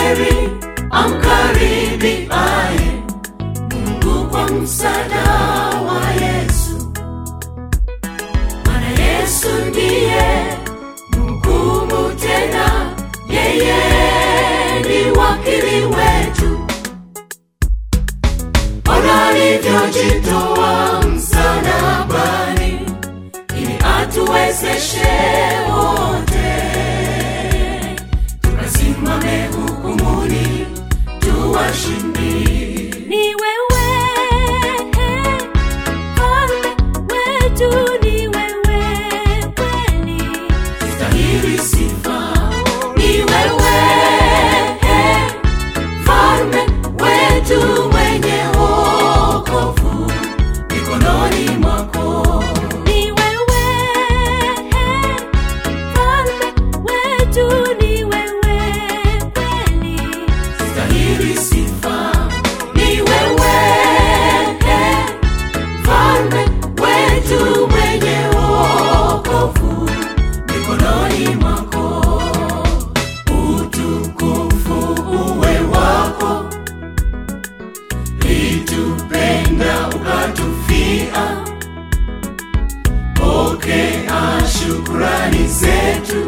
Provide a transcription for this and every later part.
heri amkaribiaye Mungu kwa msaada wa Yesu, maana Yesu ndiye mhukumu tena, yeye ni wakili wetu. Ona alivyojitoa msalabani ili atuwezeshe wote tukasimame hukumuni tuwashindi. Ni wewe Mfalme wetu, ni wewe kweli. Stahili sifa ni wewe, mfalme wetu mwenye wokovu mikononi mwako. Ni wewe Mfalme wetu, ni wewe kweli. Stahili sifa ni wewe, mfalme wetu mwenye wokovu mikononi mwako. Utukufu uwe wako, litupenda ukatufia. Pokea shukrani zetu,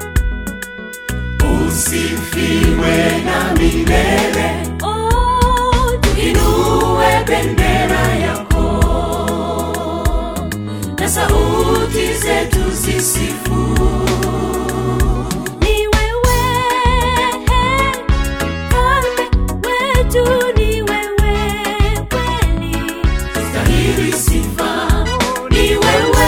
usifiwe na milele. Oh, Inue bendera yako na sauti zetu zisifu. ni wewe Mfalme wetu, ni wewe kweli. Stahili sifa ni wewe,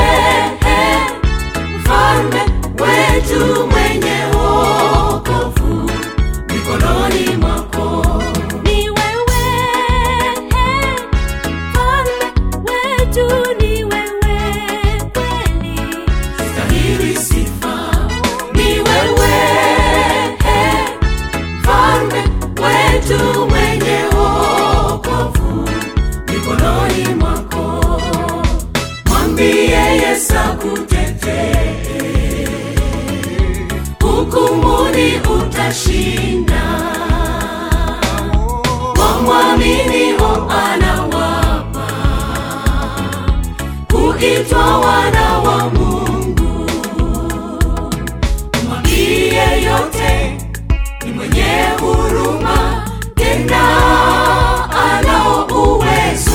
mfalme wetu mwenye wokovu mikononi mwako. Ni wewe Mfalme wetu, ni wewe kweli. Stahili sifa ni wewe, mfalme wetu mwenye wokovu mikononi mwako. Mwambie Yesu akutetee, hukumuni utashinda. Wamwaminio anawapa kuitwa wana wa Mungu. Mwambie yote ni mwenye huruma, tena anao uwezo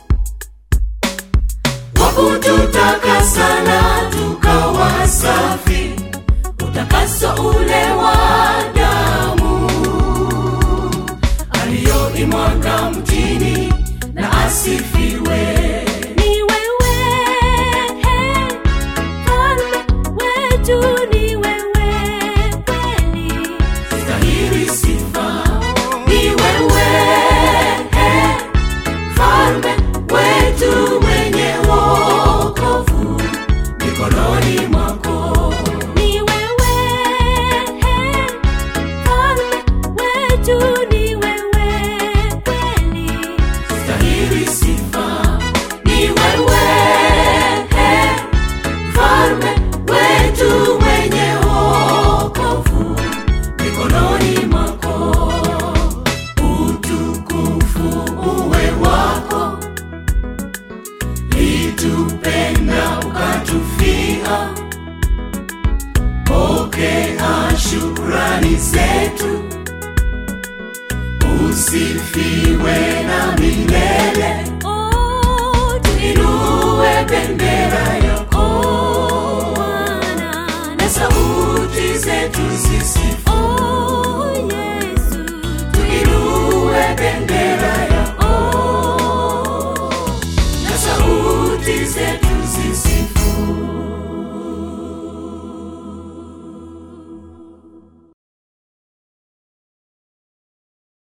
wa kututakasa na tukawa safi, utakaso ule wa damu aliyoimwaga mtini na asifiwe. Ni wewe Mfalme wetu, ni wewe kweli. Stahili sifa ni wewe, mfalme wetu mwenye wokovu mikononi mwako. Ni wewe Mfalme wetu, ni wewe kweli. Stahili sifa ni wewe, mfalme wetu mwenye wokovu mikononi mwako. Utukufu uwe wako, litupenda ukatufia. Pokea shukrani zetu, usifiwe na milele. Oh, Inue bendera yako Bwana, na sauti zetu zisifu.